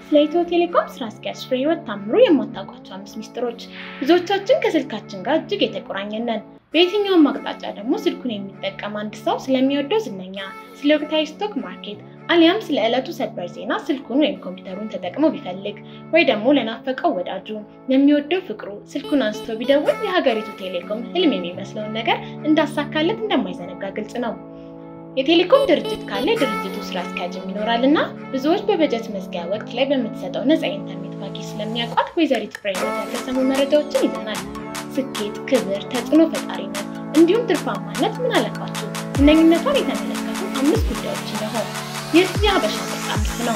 ስለ ኢትዮ ቴሌኮም ስራ አስኪያጅ ፍሬህይወት ታምሩ የማታውቋቸው አምስት ሚስጥሮች። ብዙዎቻችን ከስልካችን ጋር እጅግ የተቆራኘን ነን። በየትኛውም አቅጣጫ ደግሞ ስልኩን የሚጠቀም አንድ ሰው ስለሚወደው ዝነኛ፣ ስለ ወቅታዊ ስቶክ ማርኬት አሊያም ስለ ዕለቱ ሰበር ዜና ስልኩን ወይም ኮምፒውተሩን ተጠቅሞ ቢፈልግ ወይ ደግሞ ለናፈቀው ወዳጁ ለሚወደው ፍቅሩ ስልኩን አንስቶ ቢደውል የሀገሪቱ ቴሌኮም ህልም የሚመስለውን ነገር እንዳሳካለት እንደማይዘነጋ ግልጽ ነው። የቴሌኮም ድርጅት ካለ የድርጅቱ ስራ አስኪያጅም ይኖራል እና ብዙዎች በበጀት መዝጊያ ወቅት ላይ በምትሰጠው ነፃ ኢንተርኔት ፓኬጅ ስለሚያውቋት ወይዘሪት ፍሬህይወት ያልተሰሙ መረጃዎችን ይዘናል። ስኬት፣ ክብር፣ ተጽዕኖ ፈጣሪነት እንዲሁም ትርፋማነት ምን አለባችሁ? እነኝነቷን የተመለከቱ አምስት ጉዳዮች ነው። ይህ የሀበሻ መጽሐፍት ነው።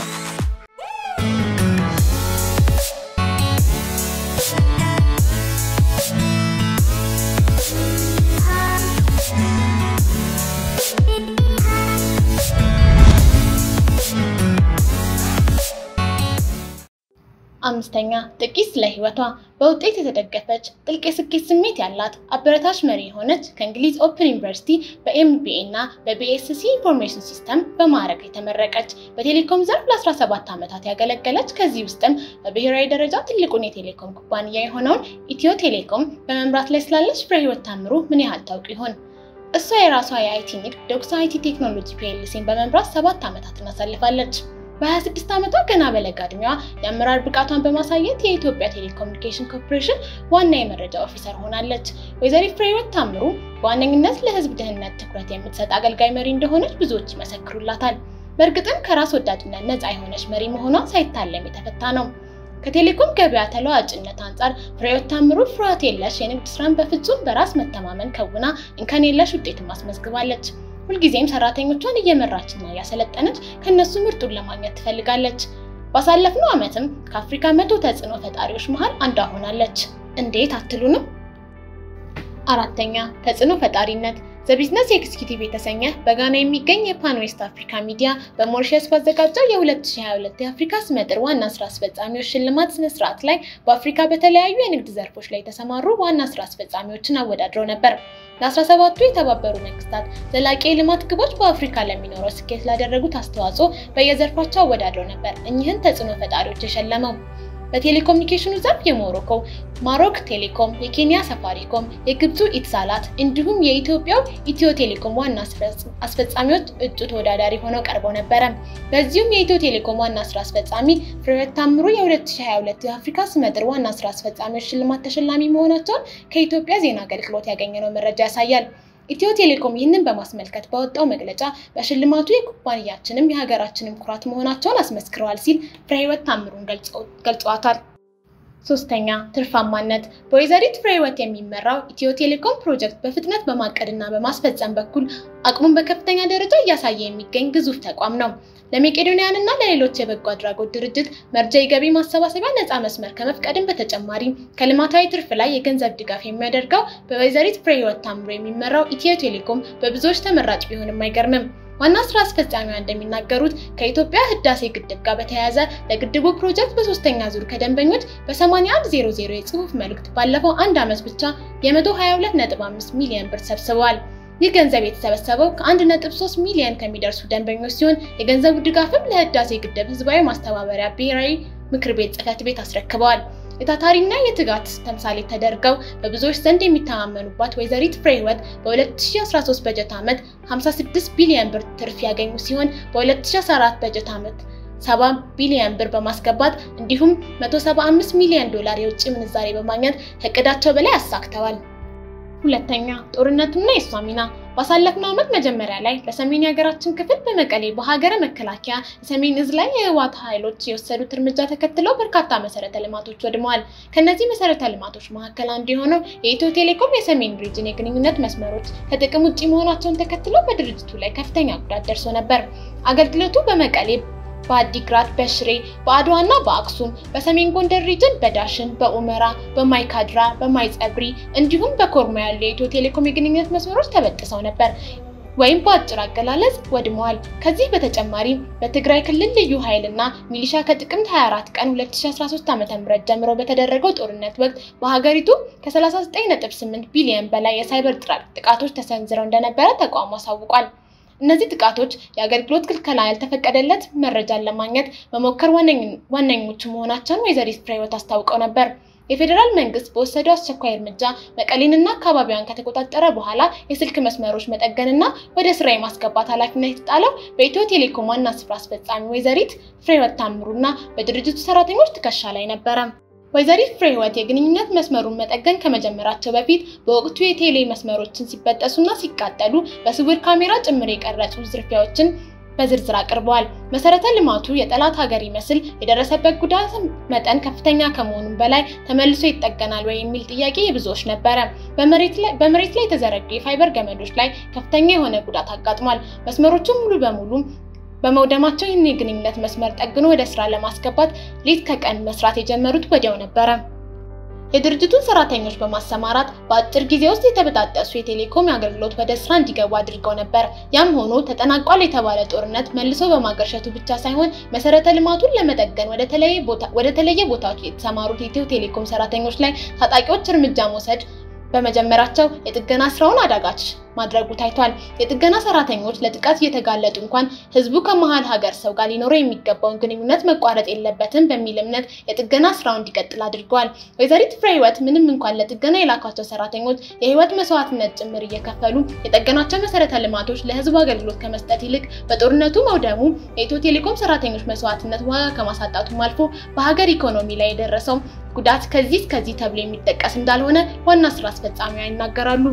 አምስተኛ ጥቂት ስለ ህይወቷ በውጤት የተደገፈች ጥልቅ የስኬት ስሜት ያላት አበረታች መሪ የሆነች ከእንግሊዝ ኦፕን ዩኒቨርሲቲ በኤምቢኤ እና በቢኤስሲ ኢንፎርሜሽን ሲስተም በማዕረግ የተመረቀች በቴሌኮም ዘርፍ ለ17 ዓመታት ያገለገለች ከዚህ ውስጥም በብሔራዊ ደረጃ ትልቁን የቴሌኮም ኩባንያ የሆነውን ኢትዮ ቴሌኮም በመምራት ላይ ስላለች ፍሬህይወት ታምሩ ምን ያህል ታውቁ ይሆን? እሷ የራሷ የአይቲ ንግድ ዶክሳ አይቲ ቴክኖሎጂ ፒኤልሲን በመምራት ሰባት ዓመታትን አሳልፋለች። በ26 ዓመቷ ገና በለጋ ዕድሜዋ የአመራር ብቃቷን በማሳየት የኢትዮጵያ ቴሌኮሙኒኬሽን ኮርፖሬሽን ዋና የመረጃ ኦፊሰር ሆናለች። ወይዘሪት ፍሬህይወት ታምሩ በዋነኝነት ለህዝብ ደህንነት ትኩረት የምትሰጥ አገልጋይ መሪ እንደሆነች ብዙዎች ይመሰክሩላታል። በእርግጥም ከራስ ወዳድነት ነፃ የሆነች መሪ መሆኗ ሳይታለም የተፈታ ነው። ከቴሌኮም ገበያ ተለዋጭነት አንጻር ፍሬህይወት ታምሩ ፍርሃት የለሽ የንግድ ስራን በፍጹም በራስ መተማመን ከውና እንከን የለሽ ውጤትን ማስመዝግባለች። ሁልጊዜም ሰራተኞቿን እየመራችና እያሰለጠነች ከነሱ ምርጡን ለማግኘት ትፈልጋለች። ባሳለፍነው ዓመትም ከአፍሪካ መቶ ተጽዕኖ ፈጣሪዎች መሃል አንዷ ሆናለች። እንዴት አትሉንም? አራተኛ ተጽዕኖ ፈጣሪነት ዘቢዝነስ ኤክስኪዩቲቭ የተሰኘ በጋና የሚገኝ የፓን ዌስት አፍሪካ ሚዲያ በሞሪሸስ ባዘጋጀው የ2022 የአፍሪካ ስመጥር ዋና ስራ አስፈጻሚዎች ሽልማት ስነስርዓት ላይ በአፍሪካ በተለያዩ የንግድ ዘርፎች ላይ የተሰማሩ ዋና ስራ አስፈጻሚዎችን አወዳድረው ነበር። ለ17ቱ የተባበሩ መንግስታት ዘላቂ የልማት ግቦች በአፍሪካ ለሚኖረው ስኬት ላደረጉት አስተዋጽኦ በየዘርፋቸው አወዳድረው ነበር እኚህን ተጽዕኖ ፈጣሪዎች የሸለመው። በቴሌኮሙኒኬሽኑ ዘርፍ የሞሮኮ ማሮክ ቴሌኮም፣ የኬንያ ሳፋሪኮም፣ የግብፁ ኢትሳላት እንዲሁም የኢትዮጵያው ኢትዮ ቴሌኮም ዋና አስፈጻሚዎች እጩ ተወዳዳሪ ሆነው ቀርበው ነበረ። በዚሁም የኢትዮ ቴሌኮም ዋና ስራ አስፈጻሚ ፍሬህይወት ታምሩ የ2022 የአፍሪካ ስመጥር ዋና ስራ አስፈጻሚዎች ሽልማት ተሸላሚ መሆናቸውን ከኢትዮጵያ ዜና አገልግሎት ያገኘነው መረጃ ያሳያል። ኢትዮ ቴሌኮም ይህንን በማስመልከት ባወጣው መግለጫ በሽልማቱ የኩባንያችንም የሀገራችንም ኩራት መሆናቸውን አስመስክረዋል ሲል ፍሬህይወት ታምሩን ገልጸዋታል። ሶስተኛ ትርፋማነት። በወይዘሪት ፍሬህይወት የሚመራው ኢትዮ ቴሌኮም ፕሮጀክት በፍጥነት በማቀድና በማስፈጸም በኩል አቅሙን በከፍተኛ ደረጃ እያሳየ የሚገኝ ግዙፍ ተቋም ነው። ለመቄዶንያን እና ለሌሎች የበጎ አድራጎት ድርጅት መርጃ የገቢ ማሰባሰቢያ ነፃ መስመር ከመፍቀድም በተጨማሪ ከልማታዊ ትርፍ ላይ የገንዘብ ድጋፍ የሚያደርገው በወይዘሪት ፍሬህይወት ታምሩ የሚመራው ኢትዮ ቴሌኮም በብዙዎች ተመራጭ ቢሆንም አይገርምም። ዋና ስራ አስፈጻሚዋ እንደሚናገሩት ከኢትዮጵያ ህዳሴ ግድብ ጋር በተያያዘ ለግድቡ ፕሮጀክት በሶስተኛ ዙር ከደንበኞች በ8100 የጽሁፍ መልእክት ባለፈው አንድ ዓመት ብቻ የ122.5 ሚሊዮን ብር ሰብስበዋል። ይህ ገንዘብ የተሰበሰበው ከ1.3 ሚሊዮን ከሚደርሱ ደንበኞች ሲሆን የገንዘቡ ድጋፍም ለህዳሴ ግድብ ህዝባዊ ማስተባበሪያ ብሔራዊ ምክር ቤት ጽህፈት ቤት አስረክበዋል። የታታሪና የትጋት ተምሳሌ ተደርገው በብዙዎች ዘንድ የሚተማመኑባት ወይዘሪት ፍሬህይወት በ2013 በጀት ዓመት 56 ቢሊዮን ብር ትርፍ ያገኙ ሲሆን በ2014 በጀት ዓመት 70 ቢሊዮን ብር በማስገባት እንዲሁም 175 ሚሊዮን ዶላር የውጭ ምንዛሬ በማግኘት ከእቅዳቸው በላይ አሳክተዋል። ሁለተኛ ጦርነቱና የእሷ ሚና ባሳለፍነው ዓመት መጀመሪያ ላይ በሰሜን የሀገራችን ክፍል በመቀሌ በሀገረ መከላከያ የሰሜን እዝ ላይ የህወሓት ኃይሎች የወሰዱት እርምጃ ተከትለው በርካታ መሰረተ ልማቶች ወድመዋል። ከእነዚህ መሰረተ ልማቶች መካከል አንዱ የሆነው የኢትዮ ቴሌኮም የሰሜን ሪጅን የግንኙነት መስመሮች ከጥቅም ውጭ መሆናቸውን ተከትለው በድርጅቱ ላይ ከፍተኛ ጉዳት ደርሶ ነበር። አገልግሎቱ በመቀሌ በአዲግራት፣ በሽሬ፣ በአድዋ እና በአክሱም፣ በሰሜን ጎንደር ሪጅን በዳሽን፣ በኡመራ፣ በማይካድራ፣ በማይጸብሪ እንዲሁም በኮርማ ያሉ የኢትዮ ቴሌኮም የግንኙነት መስመሮች ተበጥሰው ነበር ወይም በአጭር አገላለጽ ወድመዋል። ከዚህ በተጨማሪም በትግራይ ክልል ልዩ ኃይል እና ሚሊሻ ከጥቅምት 24 ቀን 2013 ዓ.ም ጀምሮ በተደረገው ጦርነት ወቅት በሀገሪቱ ከ39.8 ቢሊዮን በላይ የሳይበር ጥቃቶች ተሰንዝረው እንደነበረ ተቋሙ አሳውቋል። እነዚህ ጥቃቶች የአገልግሎት ክልከላ ያልተፈቀደለት መረጃን ለማግኘት መሞከር ዋነኞቹ መሆናቸውን ወይዘሪት ፍሬህይወት አስታውቀው ነበር። የፌዴራል መንግስት በወሰደው አስቸኳይ እርምጃ መቀሌንና አካባቢዋን ከተቆጣጠረ በኋላ የስልክ መስመሮች መጠገንና ወደ ስራ የማስገባት ኃላፊነት የተጣለው በኢትዮ ቴሌኮም ዋና ስራ አስፈጻሚ ወይዘሪት ፍሬህይወት ታምሩና በድርጅቱ ሰራተኞች ትከሻ ላይ ነበረ። ወይዘሪት ፍሬህይወት የግንኙነት መስመሩን መጠገን ከመጀመራቸው በፊት በወቅቱ የቴሌ መስመሮችን ሲበጠሱና ሲቃጠሉ በስውር ካሜራ ጭምር የቀረጹ ዝርፊያዎችን በዝርዝር አቅርበዋል። መሰረተ ልማቱ የጠላት ሀገር ይመስል የደረሰበት ጉዳት መጠን ከፍተኛ ከመሆኑም በላይ ተመልሶ ይጠገናል ወይ የሚል ጥያቄ የብዙዎች ነበረ። በመሬት ላይ የተዘረጉ የፋይበር ገመዶች ላይ ከፍተኛ የሆነ ጉዳት አጋጥሟል። መስመሮቹ ሙሉ በሙሉ በመውደማቸው ይህን የግንኙነት መስመር ጠግኖ ወደ ስራ ለማስገባት ሌት ከቀን መስራት የጀመሩት ወዲያው ነበረ። የድርጅቱን ሰራተኞች በማሰማራት በአጭር ጊዜ ውስጥ የተበጣጠሱ የቴሌኮም አገልግሎት ወደ ስራ እንዲገቡ አድርገው ነበር። ያም ሆኖ ተጠናቋል የተባለ ጦርነት መልሶ በማገርሸቱ ብቻ ሳይሆን መሰረተ ልማቱን ለመጠገን ወደ ተለየ ቦታዎች የተሰማሩት የኢትዮ ቴሌኮም ሰራተኞች ላይ ታጣቂዎች እርምጃ መውሰድ በመጀመራቸው የጥገና ስራውን አዳጋች ማድረጉ ታይቷል። የጥገና ሰራተኞች ለጥቃት እየተጋለጡ እንኳን ህዝቡ ከመሀል ሀገር ሰው ጋር ሊኖረው የሚገባውን ግንኙነት መቋረጥ የለበትም በሚል እምነት የጥገና ስራው እንዲቀጥል አድርገዋል። ወይዘሪት ፍሬህይወት ምንም እንኳን ለጥገና የላኳቸው ሰራተኞች የህይወት መስዋዕትነት ጭምር እየከፈሉ የጠገናቸው መሰረተ ልማቶች ለህዝቡ አገልግሎት ከመስጠት ይልቅ በጦርነቱ መውደሙ የኢትዮ ቴሌኮም ሰራተኞች መስዋዕትነት ዋጋ ከማሳጣቱም አልፎ በሀገር ኢኮኖሚ ላይ የደረሰው ጉዳት ከዚህ እስከዚህ ተብሎ የሚጠቀስ እንዳልሆነ ዋና ስራ አስፈጻሚዋ ይናገራሉ።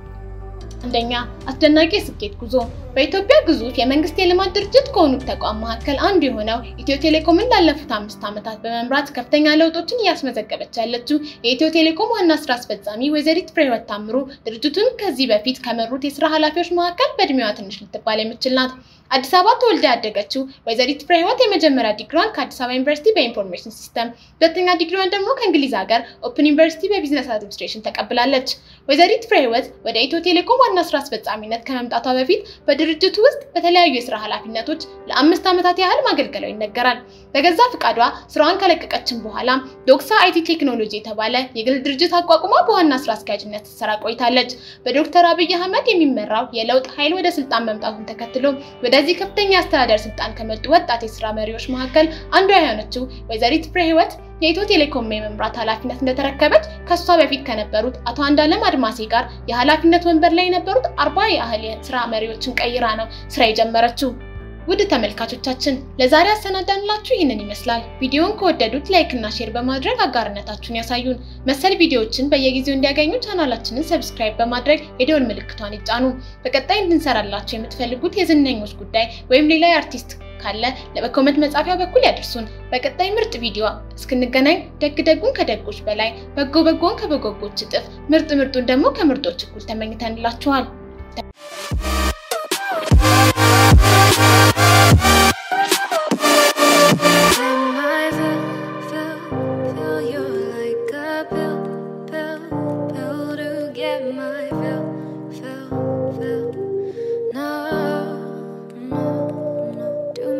አንደኛ አስደናቂ የስኬት ጉዞ። በኢትዮጵያ ግዙፍ የመንግስት የልማት ድርጅት ከሆኑት ተቋም መካከል አንዱ የሆነው ኢትዮ ቴሌኮምን ላለፉት አምስት ዓመታት በመምራት ከፍተኛ ለውጦችን እያስመዘገበች ያለችው የኢትዮ ቴሌኮም ዋና ስራ አስፈጻሚ ወይዘሪት ፍሬህይወት ታምሩ ድርጅቱን ከዚህ በፊት ከመሩት የስራ ኃላፊዎች መካከል በእድሜዋ ትንሽ ልትባል የምችል ናት። አዲስ አበባ ተወልዳ ያደገችው ወይዘሪት ፍሬህይወት የመጀመሪያ ዲግሪዋን ከአዲስ አበባ ዩኒቨርሲቲ በኢንፎርሜሽን ሲስተም፣ ሁለተኛ ዲግሪዋን ደግሞ ከእንግሊዝ ሀገር ኦፕን ዩኒቨርሲቲ በቢዝነስ አድሚኒስትሬሽን ተቀብላለች። ወይዘሪት ፍሬህይወት ወደ ኢትዮ ቴሌኮም ዋና ስራ አስፈጻሚነት ከመምጣቷ በፊት በድርጅቱ ውስጥ በተለያዩ የስራ ኃላፊነቶች ለአምስት ዓመታት ያህል ማገልገሏ ይነገራል። በገዛ ፍቃዷ ስራዋን ከለቀቀችን በኋላ ዶክሳ አይቲ ቴክኖሎጂ የተባለ የግል ድርጅት አቋቁማ በዋና ስራ አስኪያጅነት ስትሰራ ቆይታለች። በዶክተር አብይ አህመድ የሚመራው የለውጥ ኃይል ወደ ስልጣን መምጣቱን ተከትሎ ወደዚህ ከፍተኛ የአስተዳደር ስልጣን ከመጡ ወጣት የስራ መሪዎች መካከል አንዷ የሆነችው ወይዘሪት ፍሬህይወት የኢትዮ ቴሌኮም የመምራት ኃላፊነት እንደተረከበች ከሷ በፊት ከነበሩት አቶ አንዳለም አድማሴ ጋር የኃላፊነት ወንበር ላይ የነበሩት አርባ ያህል የስራ መሪዎችን ቀይራ ነው ስራ የጀመረችው። ውድ ተመልካቾቻችን ለዛሬ አሰናዳንላችሁ ይህንን ይመስላል። ቪዲዮውን ከወደዱት ላይክ እና ሼር በማድረግ አጋርነታችሁን ያሳዩን። መሰል ቪዲዮዎችን በየጊዜው እንዲያገኙ ቻናላችንን ሰብስክራይብ በማድረግ የደወል ምልክቷን ይጫኑ። በቀጣይ እንድንሰራላችሁ የምትፈልጉት የዝነኞች ጉዳይ ወይም ሌላ የአርቲስት ካለ በኮመንት መጻፊያ በኩል ያድርሱን። በቀጣይ ምርጥ ቪዲዮ እስክንገናኝ ደግ ደጉን ከደጎች በላይ በጎ በጎን ከበጎጎች እጥፍ ምርጥ ምርጡን ደግሞ ከምርጦች እኩል ተመኝተንላችኋል። Feel you're like a pill, pill, pill to get my fill.